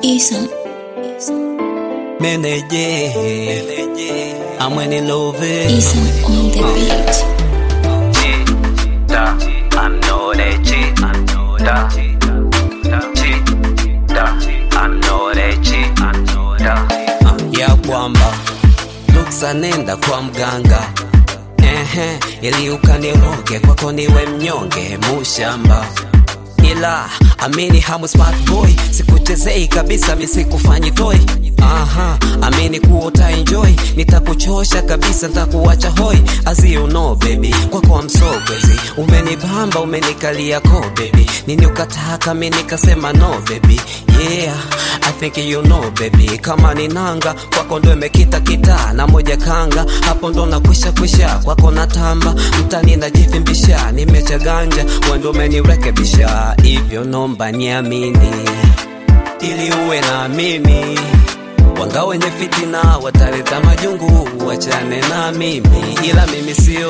Isam. Meneje, amweni love. Isam on the beat. cheetah. I'm not a cheetah. Cheetah. I'm not a cheetah. Ah, ya kwamba luksa nenda kwa mganga ehe, ili ukaniroge kwako niwe mnyonge mushamba ila amini hamu smart boy sikuchezei kabisa misikufanyi toy aha amini kuwa utaenjoy nitakuchosha kabisa ntakuwacha hoi as you know baby kwako amsogezi umenibamba umenikalia ko baby nini ukataka mi nikasema no baby yeah I think you know baby kama ni nanga kwako ndo imekita kita na moja kanga hapo ndo nakwisha kwisha kwako natamba mtani najifimbisha nimecha ganja wendo umenirekebisha hivyo nomba niamini ili uwe na mimi wanga wenye fitina wataleta majungu wachane na mimi ila mimi sio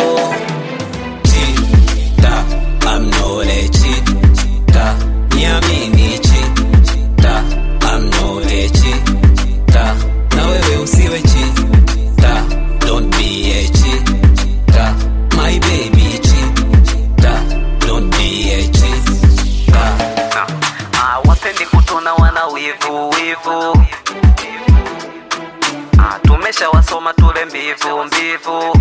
chita I'm not a cheater niamini chita I'm not a cheater na wewe usiwe chita don't be a cheater my baby cheater don't be a cheater Ah, wapendi kutuna wana wivu wivu. Ah, tumesha wasoma tule mbivu mbivu.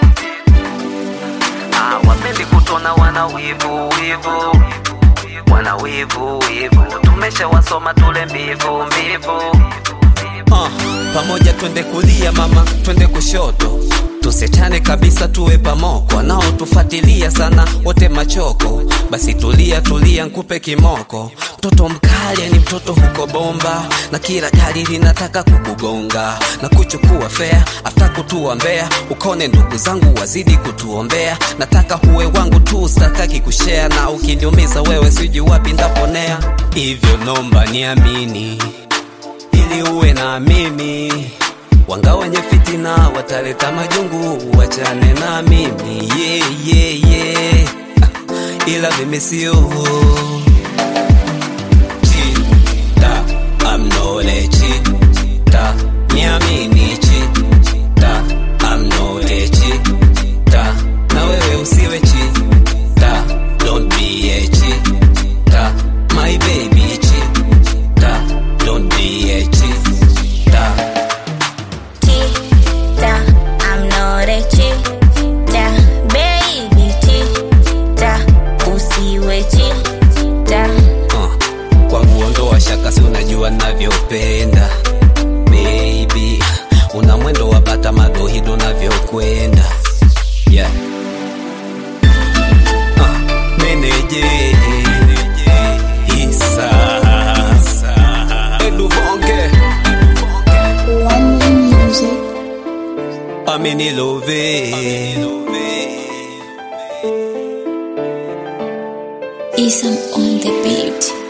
Ah, wapendi kutuna wana wivu wivu. Wana wivu wivu. Tumesha wasoma tule mbivu mbivu. uh, pamoja twende kulia mama twende kushoto tusichane kabisa tuwe pamoko wanaotufuatilia sana wote machoko basi tulia tulia nkupe kimoko mtoto mkali ni mtoto huko bomba na kila gari linataka kukugonga na kuchukua fea afta kutua mbea ukone ndugu zangu wazidi kutuombea nataka huwe wangu tu stakaki kushea na ukiniumiza wewe siji wapi ndaponea hivyo nomba niamini ili uwe na mimi wanga wenye fitina wataleta majungu wachane na mimi yeah, yeah, yeah. Ah, ila mimi sio chita I'm not a cheater niamini chita I'm not a cheater na wewe usiwe chita don't be a cheater my baby cheater don't be a cheater cheetah. I'm not a cheetah, baby cheetah. Usiwe cheetah. uh, kwangu ondoa shaka si unajua navyopenda baby una mwendo wa bata madohido navyokwenda yeah. uh, meneje isa eduvonge One way music. aminilove Isam on the beat.